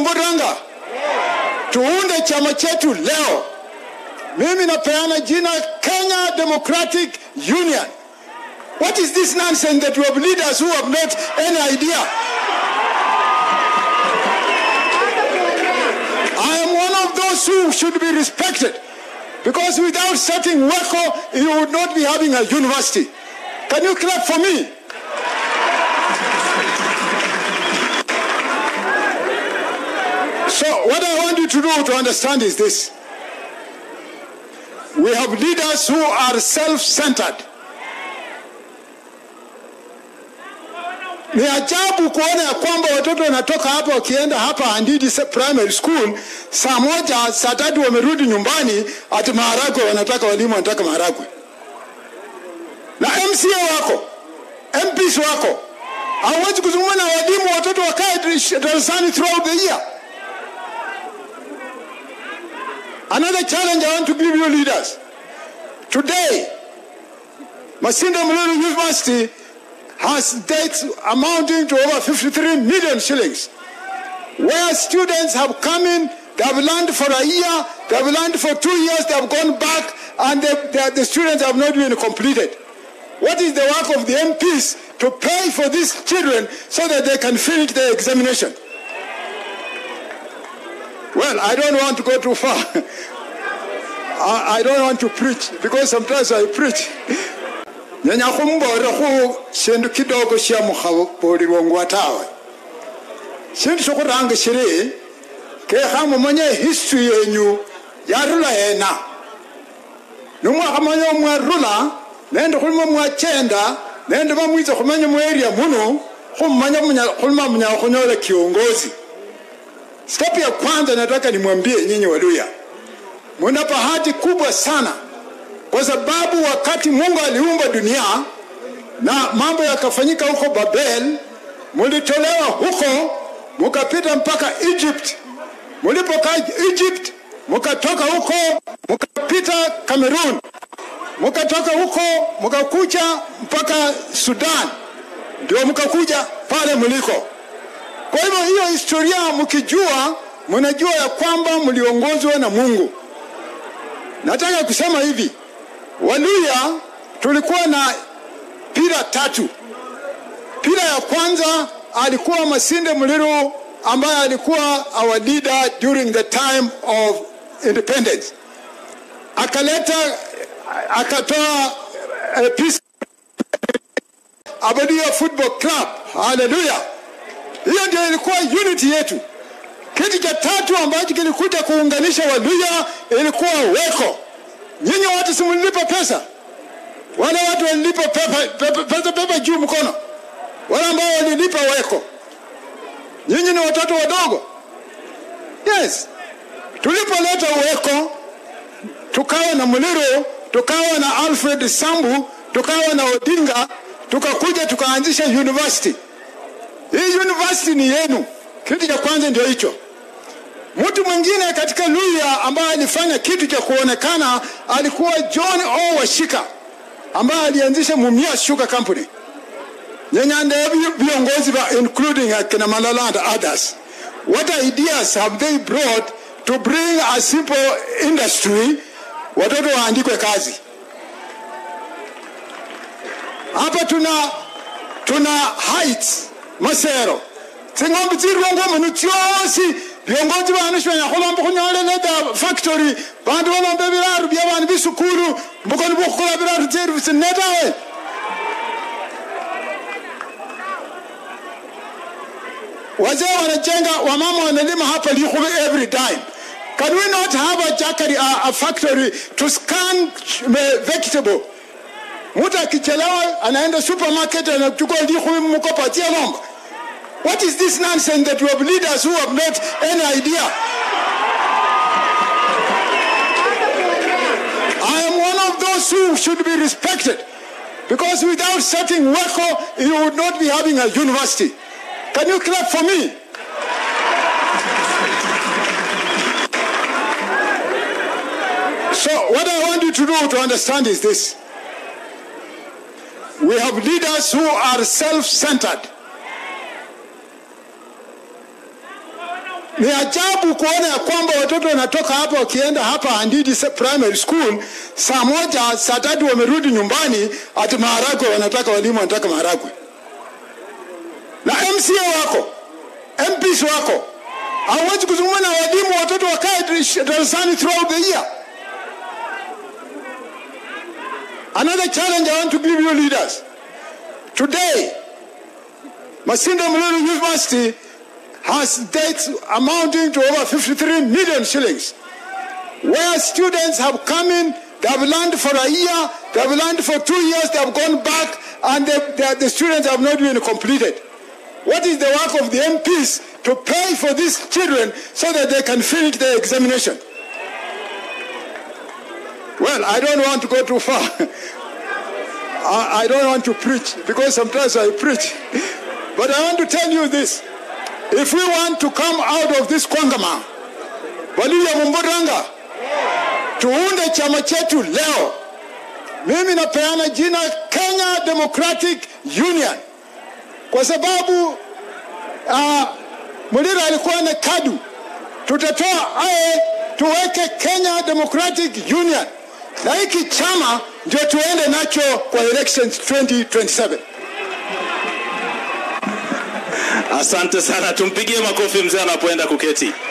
Mburanga, tuunde chama chetu leo. Mimi napeana jina Kenya Democratic Union. What is this nonsense that we have leaders who have not any idea? I am one of those who should be respected because without setting WECO, you would not be having a university. Can you clap for me? So, what I want you to do to understand is this we have leaders who are self centered. Ni ajabu kuona ya kwamba watoto wanatoka hapa wakienda hapa Handidi Primary School saa moja saa tatu wamerudi nyumbani, ati maharagwe wanataka, walimu wanataka maharagwe, na MCA wako MPs wako hawezi kuzungumza na walimu, watoto wakae darasani throughout the year. Another challenge I want to give you leaders. Today, Masinda Mululu University has debts amounting to over 53 million shillings, where students have come in, they have learned for a year, they have learned for two years, they have gone back, and they, they, the students have not been completed. What is the work of the MPs to pay for these children so that they can finish their examination? Well, I don't want to go too far. I, I don't want to preach because sometimes I preach. nyanya khumbore khu shindu kidogo sha mukhabolelwa ngwa tawe shindu shokhuranga shiri kekha mumanye history yenyu yarula hena nomwakhamanya mwarula nende khulima mwachenda nende bamwitsa khumenya mu area muno khumanya khulima munyala khunyola kiongozi step ya kwanza nataka nimwambie nyinyi waluya muna bahati kubwa sana kwa sababu wakati mungu aliumba dunia na mambo yakafanyika huko babel mulitolewa huko mukapita mpaka egypt mulipokaa egypt mukatoka huko mukapita cameroon mukatoka huko mukakuja mpaka sudan ndio mukakuja pale muliko kwa hivyo hiyo historia mkijua mnajua ya kwamba mliongozwa na mungu nataka kusema hivi waluya tulikuwa na pira tatu pira ya kwanza alikuwa masinde mliru ambaye alikuwa our leader during the time of independence akaleta akatoa uh, peace abadia football club haleluya hiyo ndio ilikuwa unity yetu kitu cha tatu ambacho kilikuja kuunganisha waluya ilikuwa weko nyinyi watu simulilipa pesa wale watu walilipa pepa, pesa pepa juu mkono wale ambao walilipa weko nyinyi ni watoto wadogo yes tulipoleta weko tukawa na muliro tukawa na alfred sambu tukawa na odinga tukakuja tukaanzisha university hii university ni yenu kitu cha kwanza ndio hicho mtu mwingine katika luya ambaye alifanya kitu cha kuonekana alikuwa john o washika ambaye alianzisha mumia sugar company nyenyande viongozi va including akina malala and others what ideas have they brought to bring a simple industry watoto waandikwe kazi hapa tuna tuna heights masero tsing'ombe tsirwangwa munu tsiosi viongozi vanu shivenya khulomba khunyoleleda factory vandu valombe viraru vya vanhu visukulu mbukoni vukhukhola viraru tseru sinetawe wazee wanajenga wamama wanalima hapa likhuve every time can we not have a, jackery, a, a factory to scan vegetable mtu akichelewa anaenda supermarket anachukua likhuvi mkopa atia ng'ombe What is this nonsense that we have leaders who have not any idea? I am one of those who should be respected because without setting WECO, you would not be having a university. Can you clap for me? So, what I want you to do to understand is this we have leaders who are self centered. Ni ajabu kuona ya kwamba watoto wanatoka hapa wakienda hapa Handidi se- Primary School saa moja saa tatu wamerudi nyumbani, ati maharagwe wanataka, walimu wanataka maharagwe, na MCA wako MPs wako hawezi kuzungumza na walimu, watoto wakae darasani throughout the year. Another challenge I want to give you leaders. Today, Masinda Mululu University has debts amounting to over 53 million shillings, where students have come in, they have learned for a year, they have learned for two years, they have gone back, and they, they, the students have not been completed. What is the work of the MPs to pay for these children so that they can finish their examination? Well, I don't want to go too far. I, I don't want to preach because sometimes I preach. But I want to tell you this. If we want to come out of this kwangama, Walivya Mumburanga, tuunde chama chetu leo. Mimi napeana jina Kenya Democratic Union kwa sababu uh, Mulira alikuwa na kadu. Tutatoa aye tuweke Kenya Democratic Union, na hiki chama ndio tuende nacho kwa elections 2027. Asante sana, tumpigie makofi mzee anapoenda kuketi.